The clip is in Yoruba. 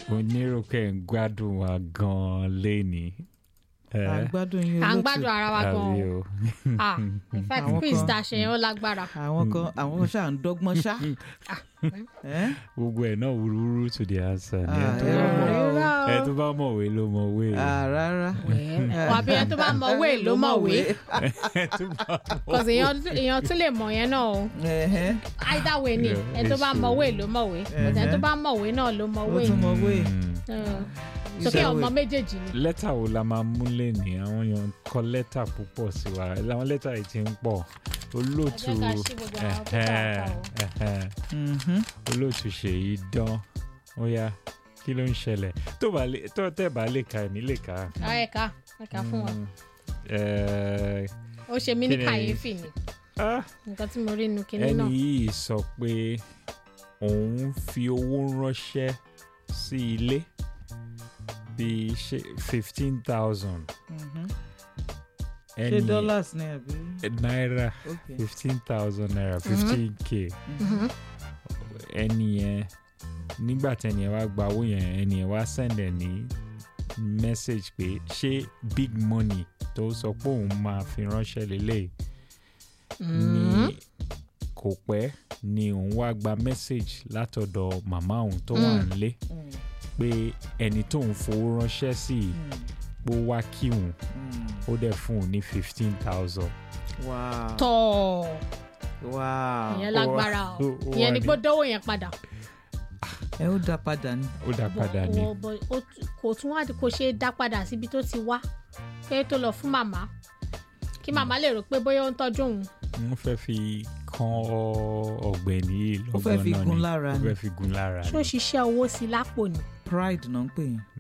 onírúkẹ́ ń gbádùn wa gan-an léni. ẹ à ń gbádùn yín à ń olóòtú. gbádùn ara wa gan àbí o o. ah in fact Àwọn quiz kan- tá a ṣe yẹn ó lágbára àwọn kan àwọn kan ṣáà ń dọ́gbọ́n ṣá. Ẹ́? gbogbo ẹ̀ náà wúrúwúrú to the answer ni ẹ Ah, tó ẹ bá mọ̀- Irọ́ ẹ o. tó bá mọ̀wé ló mọ̀wé Ah, rárá. wà bí ẹ tó bá mọ̀wé ló mọ̀wé ẹ tó bá mọ̀ cause èèyàn èèyàn tún lè mọ̀ yẹn náà o Ẹ̀hẹ́. either way ni Yeah, ẹ tó bá it's mọ̀wé true. ló mọ̀wé but ẹ tó bá mọ̀wé náà ló ó mọ̀wé tún mọ wé. Mm. sókè Ìṣòwò. ọmọ méjèèjì ni lẹ́tà wo la máa mú lẹ́ni àwọn èèyàn kọ lẹ́tà púpọ̀ sí wa àwọn lẹ́tà yìí ti ń pọ̀ olóòtú Ẹ jẹ́ ká ṣí gbogbo àwọn tó ẹ̀hẹ́n, kà á ẹ̀hẹ́n. Mhm. olóòtú ṣèyí dán ó yá kí ló ń ṣẹlẹ̀ tó bá lè tó tẹ̀ bá lè ka ẹ̀mí lè ka. Ah, ẹ̀ka ẹ̀ka fún wọn Mm, eh, ó ṣe mí ní kí ni- kàyéfì ni ah, nǹkan tí mo rí inú kinní ẹni náà yìí sọ pé òun fi owó ránṣẹ́ sí ilé bíi fifteen thousand Mhm. ṣé dollars ni àbí. náírà Okay. fifteen thousand naira fifteen k Mhm. ẹni yẹn nígbà tẹni yẹn wá gba owó yẹn ẹni yẹn wá send ẹ ní message pé ṣé big money tó sọ pé òun máa fi ránṣẹ́ lélẹ̀ Mhm. ní kò pẹ́ ni òun wá gba message látọ̀dọ̀ màmá òun tó wà Mm. nílé Mm. pé ẹni tóun fowó ránṣẹ́ sí i Mm. pé ó wá kí òun Mm. ó dẹ̀ fún òun ní fifteen thousand. wow. tọ́ wow. ìyẹn lágbára o ó- ó wà ìyẹn ni ní- pé dánwò yẹn padà ẹ ó dá padà ní. ó dá padà ní. Bọ̀- bọ̀- ó t- kò tún wá kò ṣe é dá padà síbi tó ti wá pé tó lọ fún màmá kí màmá lè rò pé bóyá ó ń tọ́jú òun wọ́n fẹ́ fi kan ọ̀gbẹ́ni yìí Ó fẹ́ lọ́gbọ́n fi náà gun ni lára ó ni. fẹ́ fi gun lára ṣó ni. ṣiṣẹ́ owó sí lápò ni pride náà ń pè yín.